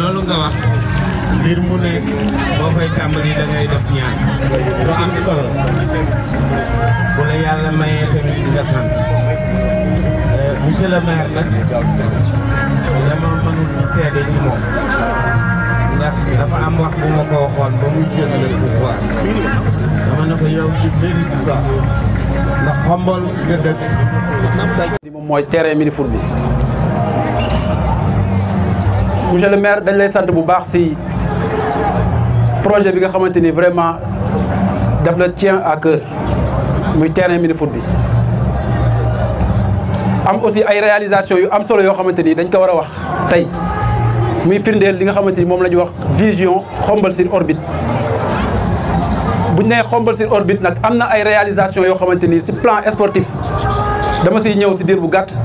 loolu nga wax mbir mu ne boo koy tàmbali da ngay def ñaan lu am solo bu la yàlla mayee tamit nga sant monsieur le maire nag dama mënul di seede ci moom ndax dafa am wax bu ma ko waxoon ba muy jël le pouvoir dama ne ko yow ci mérite ça ndax xombol nga dëkk sa moom mooy terrain mini foot bi monsieur le maire dañ lay sant bu baax ci projet bi nga xamante ni vraiment daf la tient à cœur muy terrain mini foot bi am aussi ay réalisation yu am solo yoo xamante ni dañ ko war a wax tey muy firndeel li nga xamante ni moom la ñuy wax vision xombal sur orbite bu ñu nee xombal sur orbite nag am na ay réalisation yoo xamante ni ci plan sportif dama siy ñëw ci diir bu gàtt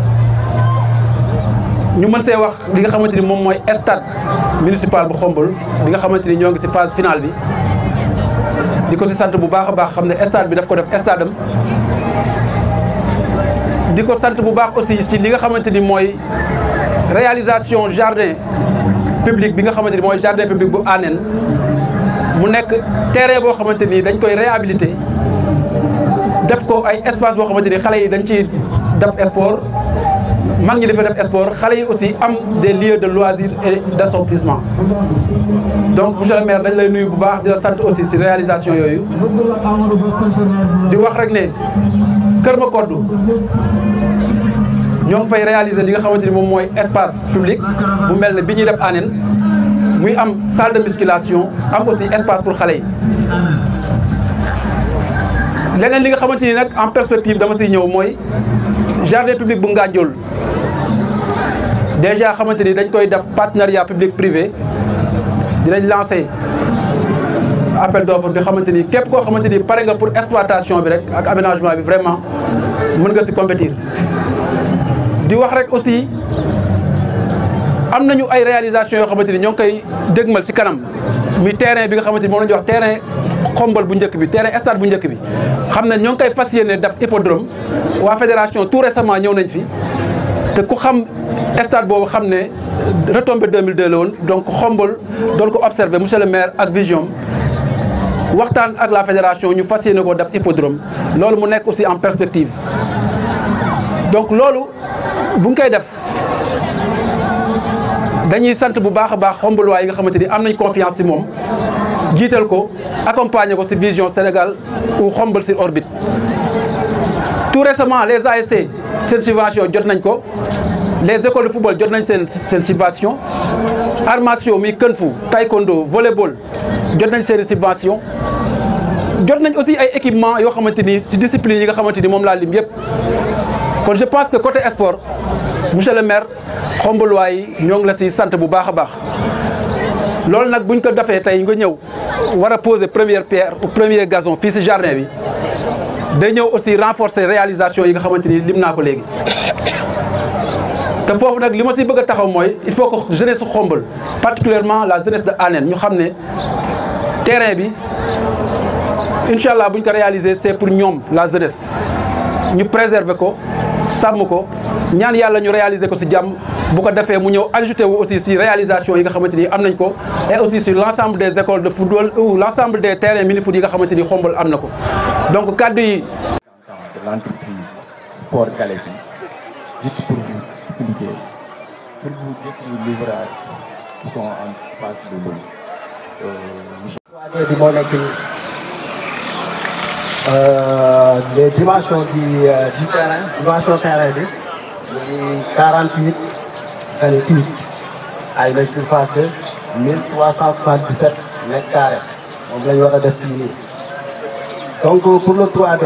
ñu mën see wax li nga xamante ni moom mooy stade municipal bu xombal bi nga xamante ni ñoo ngi ci phase finale bi di ko ci sant bu baax a baax xam ne stade bi daf ko def stade am di ko sant bu baax aussi ci li nga xamante ni mooy réalisation jardin public bi nga xamante ni mooy jardin public bu Anen mu nekk terrain boo xamante ni dañ koy réhabiliter def ko ay espace boo xamante ni xale yi dañ ci def sport mag ñi dafa def sport xale yi aussi am des lieux de loisirs et d'assouplissement donc monsieur le maire dañ lay nuyu bu baax di la sant aussi ci réalisation yooyu di wax rek ne Kër Makoddu ñoo ngi fay réaliser li nga xamante ni moom mooy espace public bu mel ne bi ñuy def Anen muy am salle de musculation am aussi espace pour xale yi leneen li nga xamante ni nag en perspective dama siy ñëw mooy jardin public bu Ngandiol déjà xamante ni dañ koy def partenariat public privé dinañ lancer appel d'offre bi xamante ni képp koo xamante ni pare nga pour exploitation bi rek ak aménagement bi vraiment mën nga si compétir di wax rek aussi am nañu ay réalisation yoo xamante ni ñoo ngi koy dégmal ci kanam muy terrain bi nga xamante ni moom la ñuy wax terrain xombal bu njëkk bi terrain stade bu njëkk bi xam ne ñoo ngi koy fas yéene def hippodrome waa fédération tout récemment ñëw nañ fi te ku xam stade boobu xam ne retombé 2002 la woon donc xombal doon ko observé monsieur le maire ak vision waxtaan ak la fédération ñu fas yéene ko def hippodrome loolu mu nekk aussi en perspective donc loolu bu ñu koy def dañuy sant bu baax a baax xombaluwaay yi nga xamante ni am nañ confiance ci moom jiital ko accompagner ko ci vision Sénégal ou xombal sur orbite tout récemment les ASC seen subvention jot nañ ko les écoles de football jot nañ seen seen subvention armation mi kën fu taekwondo volleyball jot nañ seen subvention jot nañ aussi ay équipement yoo xamante ni ci discipline yi nga xamante ni moom laa lim yëpp kon je pense que côté sport monsieur le maire xombaluwaay yi ñoo ngi la ci sant bu baax a baax loolu nag buñ ko defee tey nga ñëw war a poser première pierre ou premier gazon fii ci jardin bi day ñëw aussi renforcer réalisation yi nga xamante ni lim naa ko léegi te foofu nag li ma ci bëgg a taxaw mooy il faut que jeunesse su xombal particulièrement la jeunesse de Anen ñu xam ne terrain bi incha allah bu ñu ko réaliser c'est pour ñoom la jeunesse ñu préserver ko sàmm ko ñaan yàlla ñu réaliser ko ci jàmm bu ko defee mu ñëw ajouté wu aussi ci réalisation yi nga xamante ni am nañ ko et aussi sur l'ensemble des écoles de football ou l'ensemble des terrains mini foot yi nga xamante ni xombal am na ko donc kàddu yi de l'entreprise Sport Galaxy juste pour vous expliquer pour vous décrire l'ouvrage qui sont en face de l'eau euh, 3D bi moo nekk nii les dimensions du du terrain dimension terrain bi mu ngi 48 28 ay na surface de 1377 mètres carrés moom la ñu war a def fii nii donc pour le 3D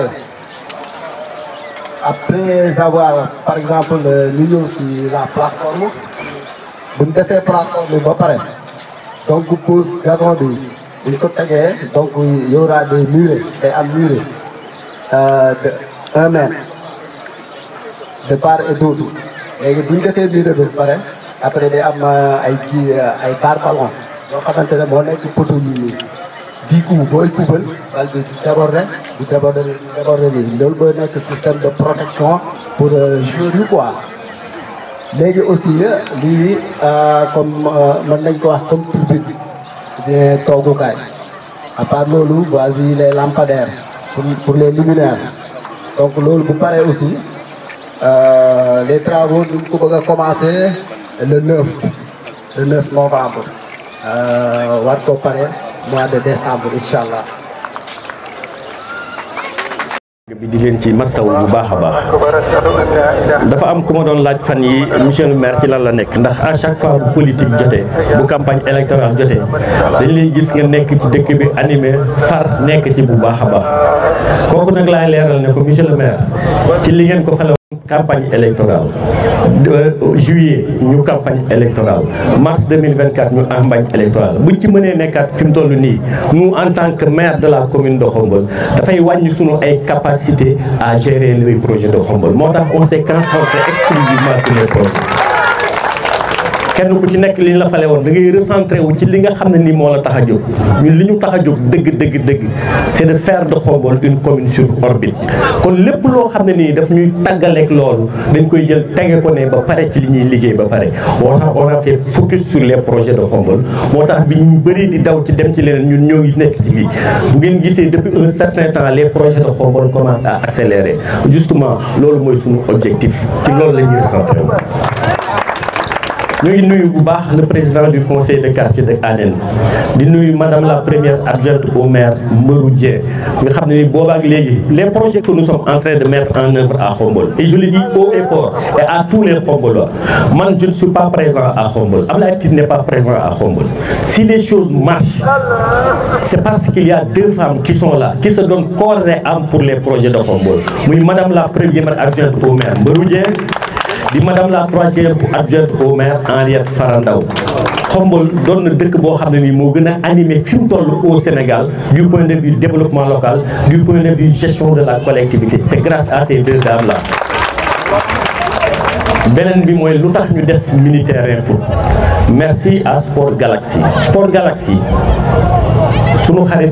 après avoir par exemple ñu ñëw si la plateforme bu ñu defee plateforme ba pare donc pose gazon bi bu ñu ko tegee donc y aura des murets day am muret de un mètre de part et d'autre léegi bu ñu defee muret bi ba pare après day am ay kii ay barre ballon yoo xamante ne moo nekk poteau yi nii di coup booy fubal bal bi du déborder du déborder du déborder nii loolu mooy nekk système de protection pour joueurs yi quoi léegi aussi lii comme mën nañ ko wax comme tribune ou bien toogukaay à part loolu voici les lampadaires pour pour les luminaires donc loolu bu paree aussi les travaux ñu ngi ko bëgg a commencer le 9 le 9 novembre war ko pare mois de décembre incha allah. bi di leen ci massaw bu baax a baax dafa am ku ma doon laaj fan yi monsieur le maire ci lan la nekk ndax à chaque fois bu politique jotee bu campagne électorale jotee dañ lay gis nga nekk ci dëkk bi animé far nekk ci bu baax a baax kooku nag laay leeral ne ko monsieur le maire ci li ngeen ko fale campagne électorale juillet ñu campagne électorale mars 2024 ñu campagne électorale buñ ci mënee nekkaat fi mu toll nii nous en tant que maire de la commune de Khombole dafay wàññi sunu ay capacité à gérer les projets de Khombole moo tax on s'est concentré exclusivement sur les projets kenn ku ci nekk li ñu la fale woon da ngay recentré wu ci li nga xam ne nii moo la tax a jóg ñun li ñu tax a jóg dëgg dëgg dëgg c'est de faire de Khombole une commune sur orbite kon lépp loo xam ne nii daf ñuy tàggaleeg loolu dañ koy jël tege ko ne ba pare ci li ñuy liggéey ba pare moo tax on a fait focus sur les projets de Khombole moo tax bi ñu bëri di daw ci dem ci leneen ñun ñoo ngi nekk ci lii bu ngeen gisee depuis un certain temps les projets de Khombole commencent à accélérer justement loolu mooy suñu objectif ci loolu la ñuy recentré wu ñu ngi nuyu bu baax le président du conseil de quartier de Anen di nuyu madame la première adjointe au maire Mbarou Dieng nga xam ne ni boobaak léegi les projets que nous sommes en train de mettre en œuvre à Khombole et je le dis haut et fort et à tous les Khombolois man je ne suis pas présent à Khombole Abdoulaye Tine n'est pas présent à Khombole si les choses marchent c'est parce qu'il y a deux femmes qui sont là qui se donnent corps et âme pour les projets de Khombole muy madame la première adjointe au maire Mbarou Dieng di madame la troisième adjointe au maire Henriette Farandaw Khombole doon na dëkk boo xam ne nii moo gën a animé fi mu toll au Sénégal du point de vue développement local du point de vue gestion de la collectivité c'est grâce à ces deux dames là beneen bi mooy lu tax ñu def mini terrain foot merci à Sport Galaxy Sport Galaxy sunu xarit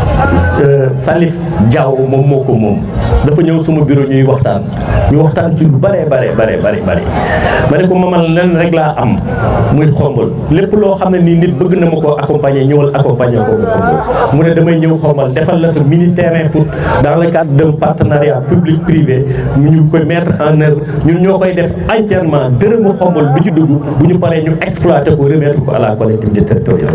Salif Diaw moom moo ko moom dafa ñëw suma bureau ñuy waxtaan ñu waxtaan ci lu bare bare bare bare bare ma ne ko mamal len rek laa am muy Khombole lépp loo xam ne nii nit bëgg na ma ko accompagner ñëwal accompagner ko mu Khombole mu ne damay ñëw Khombole defal la fa mini terrain foot dans le cadre d'un partenariat public privé ñu koy mettre en œuvre ñun ñoo koy def entièrement dërëmu Khombole bi ci dugg bu ñu paree ñu exploiter ko remettre ko à la collectivité territoriale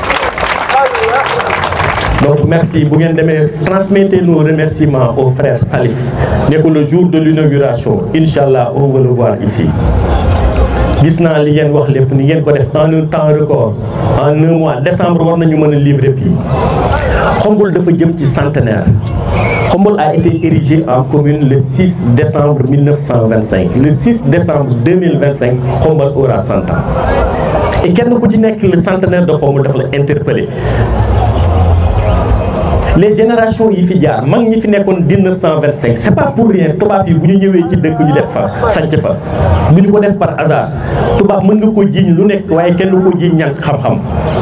donc merci bu ngeen demee transmettez nos remerciements au frère Salif ne ko le jour de l'inauguration Inch'Allah on va le voir ici gis naa li ngeen wax lépp ni ngeen ko def en un temps record en un mois décembre war nañu mën a livrer puis Khombole dafa jëm ci centenaire Khombole a été érigé en commune le 6 décembre 1925 le 6 décembre 2025 Khombole aura 100 ans et kenn ku ci nekk le centenaire de Khombole dafa la interpellé les générations yi fi jaar mag ñi fi nekkoon 1925 c'est pas pour rien tubaab yi bu ñu ñëwee ci dëkk ñu def fa sanc fa bu ñu ko def par hasard tubaab mën nga ko jiiñ lu nekk waaye kenn du ko jiiñ ñàkk xam-xam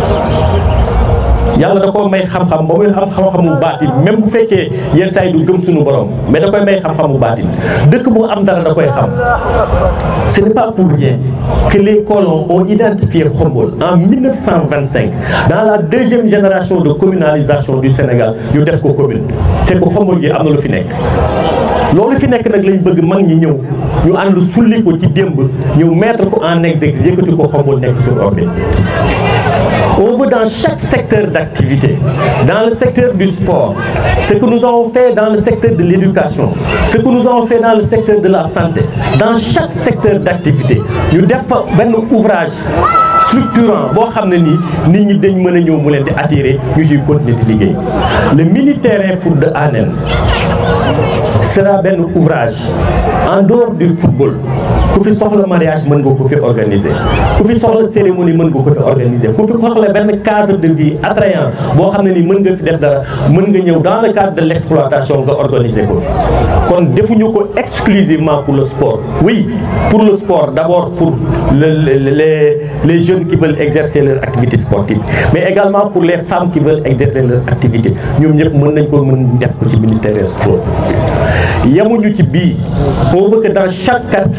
yàlla da koo may xam-xam ba muy am xam-xamu baatin même bu fekkee yenn saa yi du gëm suñu borom mais da koy may xam-xamu baatin dëkk bu am dara da koy xam ce n'est pas pour rien que les colons ont identifié Khombole en 1925 dans la deuxième génération de communalisation du Sénégal ñu def ko commune c'est que Khombole gi am na lu fi nekk loolu fi nekk nag lañ bëgg mag ñi ñëw ñu ànd sulli ko ci démb ñëw mettre ko en exergue yëkkati ko Khombole nekk sur orbite on veut dans chaque secteur d'activité, dans le secteur du sport, ce que nous avons fait dans le secteur de l'éducation, ce que nous avons fait dans le secteur de la santé, dans chaque secteur d'activité, nous devons un ouvrage structurant boo xam ne nii nit ñi dañ mën a ñëw mu leen di attirer ñu ciy continuer di liggéey le mini terrain foot de Anen sera benn ouvrage en dehors du football ku fi soxla mariage mën nga ko fi organiser ku fi soxla cérémonie mën nga ko fi organiser ku fi soxla benn cadre de vie attrayant boo xam ne ni mën nga fi def dara mën nga ñëw dans le cadre de l'exploitation nga organiser ko fi kon defuñu ko exclusivement pour le sport oui pour le sport d'abord pour le, le, les les jeunes qui veulent exercer leur activité sportive mais également pour les femmes qui veulent exercer leur activité ñoom ñëpp mën nañ ko mën def ko ci ministère sport yemuñu ci bii on veut que dans chaque quartier il y ait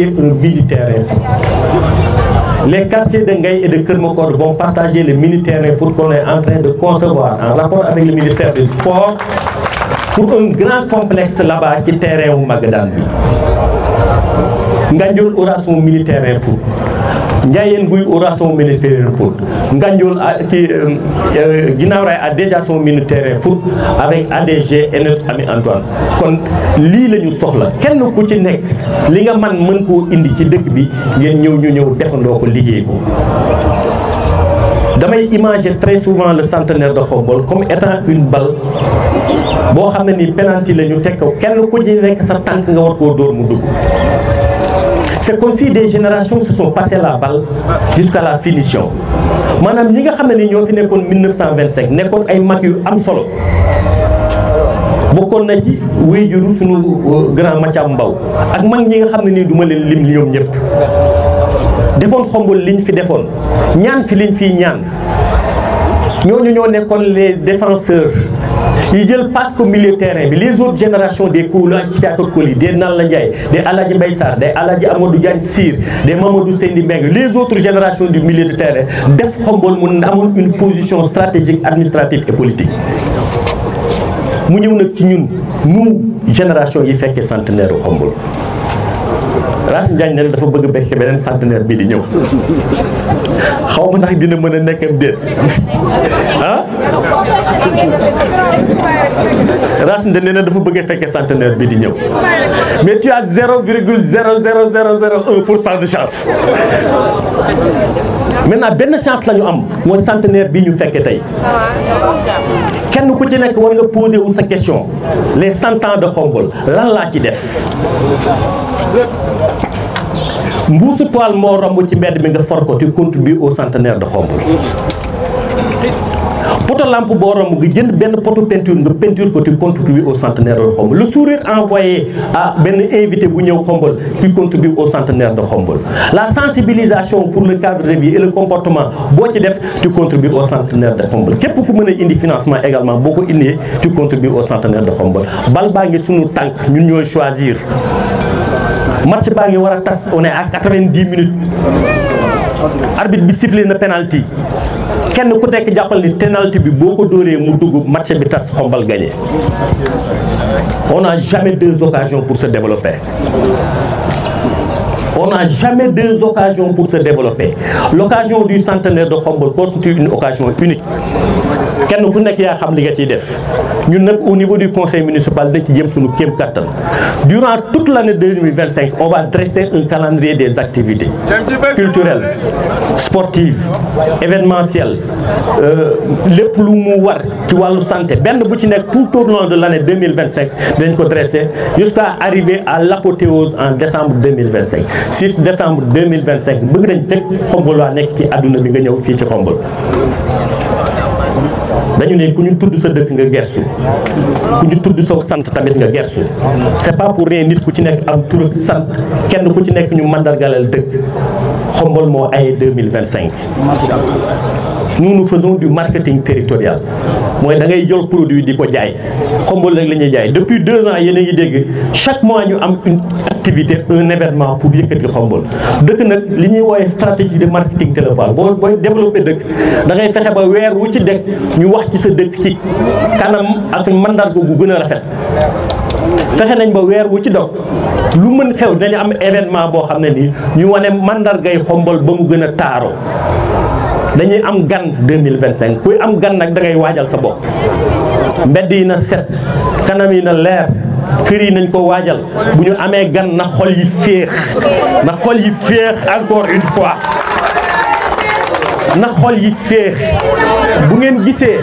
bâtir un mini-terrain foot. Les quartiers de Ngaï et de Kermokor vont partager le mini-terrain foot qu'on est en train de concevoir en rapport avec le ministère du Sport pour un grand complexe là-bas ci terrain wu Magadan bi. Ngandiol aura son mini-terrain foot. Ndiayène Gouye aura son mini-terrain foot. Ngandiol a, qui, euh, Guinaw Rail a déjà son mini-terrain foot avec ADG et notre ami Antoine. kon lii la ñu soxla kenn ku ci nekk li nga man mën koo indi ci dëkk bi ngeen ñëw ñu ñëw defandoo ko liggéey ko. damay imaginer très souvent le centenaire de Khombole comme étant une balle boo xam ne ni penalty la ñu teg ko kenn ku ci nekk sa tànk nga war koo dóor mu dugg. c'est comme si des générations se sont passé la balle jusqu'à la finition maanaam ñi nga xam ne ni ñoo fi nekkoon 1925 nekkoon ay mag yu am solo bokkoon na ci wéyjuru suñu grand Mathiam Mbaw ak mag ñi nga xam ne nii du ma leen lim ñoom ñëpp defoon Khombole liñ fi defoon ñaan fi liñ fiy ñaan ñooñu ñoo nekkoon les défenseurs yi jël passe ko milieu terrain bi les autres générations des Koula Thiaka Koli des Nalla Ndiaye des Aladji Mbaye Sarr des Aladji Amadou Diagne Sir des Mamadou Seyni Mbengue les autres générations du milieu de terrain def Khombole mu amoon une position stratégique administrative et politique mu ñëw nag ci ñun nous génération yi fekkee centenaire u Khombole Racine Diagne ne dafa bëgg bekk beneen centenaire bii di ñëw xaw ma ndax dina mën a nekkam déet ah Racine nee na dafa bëgg a fekkee centenaire bii di ñëw mais tu as zéro virgule zéro zéro zéro zéro un pour cent de chance maintenant benn chance la ñu am mooy centenaire bii ñu fekkee tey kenn ku ci nekk war nga posé wu sa question les cent ans de Khombole lan laa ci def mbuusu toile moo romb ci mbedd mi nga for ko tu contribues au centenaire de Khombole poto lampe boo romb nga jënd benn poto peinture nga peinture ko tu contribues au centenaire de Khombole le sourire envoyé à benn invité bu ñëw Khombole tu contribues au centenaire de Khombole la sensibilisation pour le cadre de vie et le comportement boo ci def tu contribues au centenaire de Khombole képp ku mën a indi financement également boo ko indee tu contribues au centenaire de Khombole bal baa ngi sunu tànk ñun ñooy choisir match baa ngi war a tas on est à 90 minutes arbitre bi sifflé na penalty kenn ku nekk jàppal ni penalty bi boo ko dóoree mu dugg match bi tas Khombole gagné on n'a jamais deux occasions pour se développer on n'a jamais deux occasions pour se développer l'occasion du centenaire de Khombole constitue une occasion unique kenn ku nekk yaa xam li nga ciy def ñun nag au niveau du conseil municipal dañ ci jëm suñu kéem kattan durant toute l'année 2025 on va dresser un calendrier des activités culturelles sportives événementielles lépp lu mu war ci wàllu santé benn bu ci nekk tout au long de l'année 2025 dañ ko dresser jusqu'à arriver à l'apothéose en décembre 2025 6 décembre 2025 bëgg nañ fekk Khombole waa nekk ci àdduna bi nga ñëw fii ci Khombole dañu ne ku ñu tudd sa dëkk nga gersu ku ñu tudd sa sant tamit nga gersu c'est pas pour rien nit ku ci nekk am tur ak sant kenn ku ci nekk ñu mandargalal dëkk Khombole moo ay 2025 nous nous faisons du marketing territorial mooy da ngay jël produit di ko jaay Khombole rek la ñuy jaay depuis deux ans yéen a ngi dégg chaque mois ñu am une activité un événement pour yëkkati Khombole dëkk nag li ñuy wooye stratégie de marketing téléphone boo booy développé dëkk da ngay fexe ba weer wu ci dëkk ñu wax ci sa dëkk ci kanam ak mandarga gu gën a rafet fexe nañ ba weer wu ci dog lu mën xew dañu am événement boo xam ne nii ñu wane mandargay Khombole ba mu gën a taaroo dañuy am gan 2025 kuy am gan nag da ngay waajal sa bopp mbedd yi na set kanam yi na leer kër yi nañ ko waajal bu ñu amee gan na xol yi féex na xol yi féex encore une fois na xol yi féex bu ngeen gisee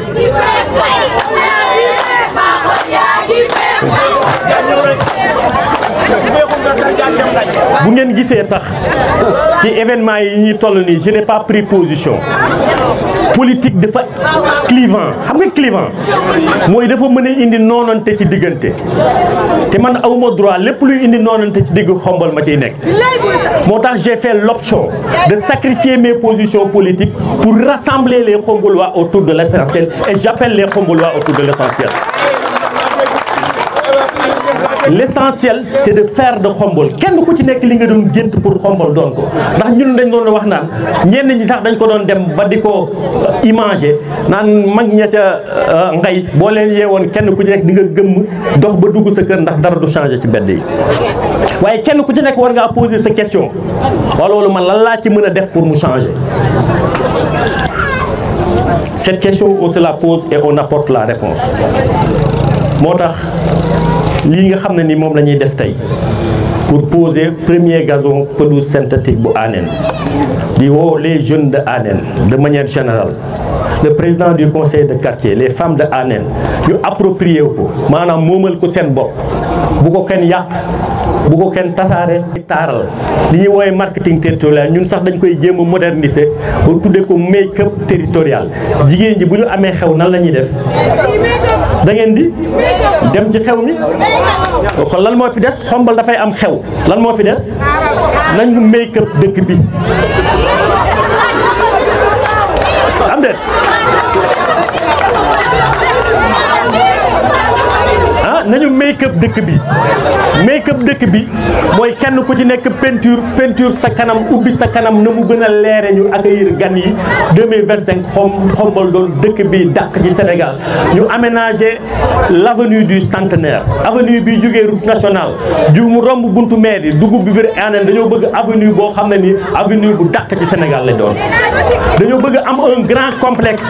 bu ngeen gisee sax ci événement yi ñuy toll nii je n'ai pas pris position politique dafa clivant xam nga clivant mooy dafa mën a indi noonante ci diggante te man awma droit lépp luy indi noonante ci digg Khombole ma ciy nekk moo tax j'ai fait l'option de sacrifier mes positions politiques pour rassembler les Khombolois autour de l'essentiel et j'appelle les Khombolois autour de l'essentiel l'essentiel c'est de faire de xombol kenn ku ci nekk li nga doon gént pour xombol doon ko ndax ñun dañ doon wax naan ñenn ñi sax dañ ko doon dem ba di ko imager naan mag ña ca ngay boo leen yeewoon kenn ku ci nekk di nga gëmm dox ba dugg sa kër ndax dara du changer ci mbedd yi waaye kenn ku ci nekk war ngaa poser sa question wala loolu man lan laa ci mën a def pour mu changer cette question on se la pose et on apporte la réponse moo tax lii nga xam ne ni moom la ñuy def tey pour poser premier gazon pelouse synthétique bu Anen di woo les jeunes de Anen de manière générale le président du conseil de quartier les femmes de Anen ñu approprié ko maanaam moomal ko seen bopp bu ko kenn yàq bu ko kenn tasaare taaral li ñuy woowee marketing territorial ñun sax dañ koy jéem a moderniser ba tuddee ko make up territorial jigéen ji bu ñu amee xew nan la ñuy def da ngeen di dem ci xew mi kon lan moo fi des xombal dafay am xew lan moo fi des nañ ñu make up dëkk bi am déet ah nañu make up dëkk bi make up dëkk bi mooy kenn ku ci nekk peinture peinture sa kanam ubbi sa kanam na mu gën a leere ñu accueillir gan yi 2025 xom xombal doon dëkk bi dàq ci Sénégal ñu aménager l'avenue du centenaire avenue bi jógee route nationale ju mu romb buntu maire yi dugub bi biir Anen dañoo bëgg avenue boo xam ne ni avenue bu dàq ci Sénégal la doon dañoo bëgg am un grand complexe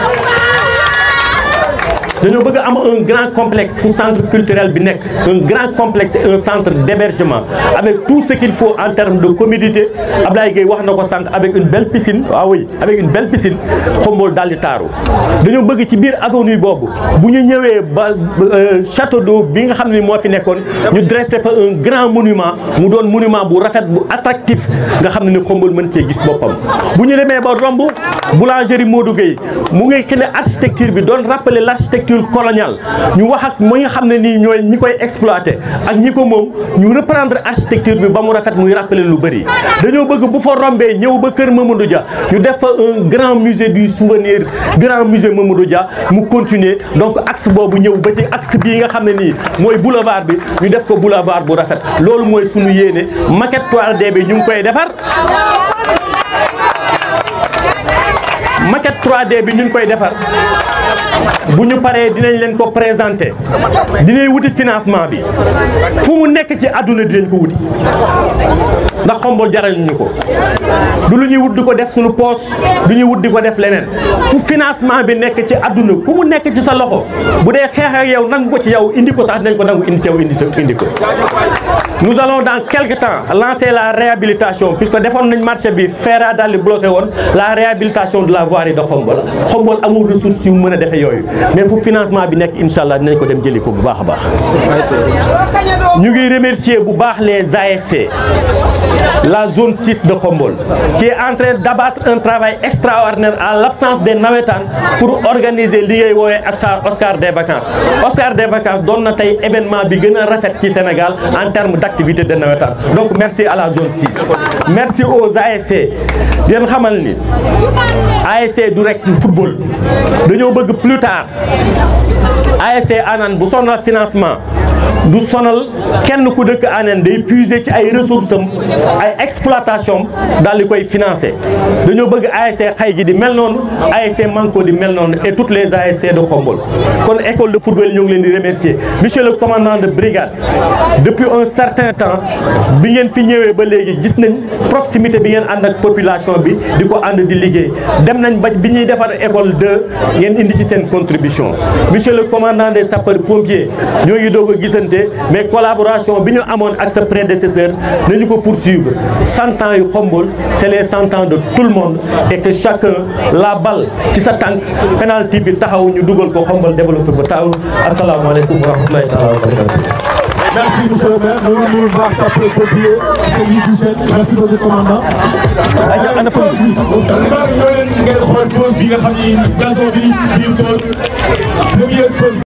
dañoo bëgg am un grand complexe fu centre culturel bi nekk un grand complexe et un centre d'hébergement avec tout ce qu'il faut en termes de commodité Ablaye Gueye wax na ko sànq avec une belle piscine waaw oui avec une belle piscine xombool daal di taaru dañoo bëgg ci biir avenue boobu bu ñu ñëwee ba château d'eau bi nga xam ne moo fi nekkoon ñu dressé fa un grand monument mu doon monument bu rafet bu attractif nga xam ne ni xombool mën cee gis boppam bu ñu demee ba romb boulangerie Modou Gueye mu ngi xëy architecture bi doon rappeler l'architecture coloniale ñu wax ak ñi nga xam ne nii ñooy ñi koy exploiter ak ñi ko moom ñu reprendre architecture bi ba mu rafet muy rappeler lu bëri dañoo bëgg bu fa rombee ñëw ba kër Mamadou Dia ñu def fa un grand musée du souvenir grand musée Mamadou Dia mu continuer donc axe boobu ñëw ba ci axe bii nga xam ne nii mooy boulevard bi ñu def ko boulevard bu rafet loolu mooy suñu yéene maquette 3D bi ñu ngi koy defar maquette 3D bi ñu ngi koy defar bu ñu paree dinañ leen ko présenter dinañ wuti financement bi fu mu nekk ci àdduna dinañ ko wuti ndax xombol jaral ñu ko du lu ñuy wut di ko def suñu poos du ñuy wut di ko def leneen fu financement bi nekk ci àdduna fu mu nekk ci sa loxo bu dee xeex ak yow nangu ko ci yow indi ko sax dinañ ko nangu indi ci yow indi sa indi ko nous allons dans quelque temps lancer la réhabilitation puisque defoon nañ marché bi feera daal di bloqué woon la réhabilitation de la voirie de Xombol Xombol amul ressource yu mën a defee yooyu mais fu financement bi nekk incha allah dinañ ko dem jëli ko bu baax a baax. ñu ngi remercier bu baax les ASC la zone 6 de Xombol qui est en train d'abattre un travail extraordinaire à l'absence des navétanes pour organiser li ngay woowee ak sa Oscar des vacances Oscar des vacances doon na tey événement bi gën a rafet ci Sénégal en termes d'activité de navétane donc merci à la zone 6 merci aux ASC di leen xamal ni ASC du rek football dañoo bëgg plus tard ASC Anan bu sonal financement du sonal kenn ku dëkk Anen day puiser ci ay ressources am ay exploitation daal di koy financer dañoo bëgg ASC xay ji di mel noonu ASC Manko di mel noonu et toutes les ASC de Khombol kon école de football ñoo ngi leen di remercier monsieur le commandant de brigade depuis un certain temps bi ngeen fi ñëwee ba léegi gis nañ proximité bi ngeen ànd ak population bi di ko ànd di liggéey dem nañ ba bi ñuy defar école 2 ngeen indi ci seen contribution monsieur le commandant des sapeurs pompiers ñoo ngi doog a gisante mais collaboration bi ñu amoon ak sa prédécesseur nañu ko poursuivre cent ans yu Khombol c'est les cent ans de tout le monde et que chacun la balle ci sa tànk penalty bi taxaw ñu dugal ko Khombol développé ba taxaw asalaamaaleykum wa rahmatulahi taala wa barakatuh Merci monsieur le maire. Nous nous voir sapeur-pompier, celui du Sène. Merci beaucoup commandant. ana police ñoo leen ngeen xool pause bi nga xam ni gazon bi bi pause première pause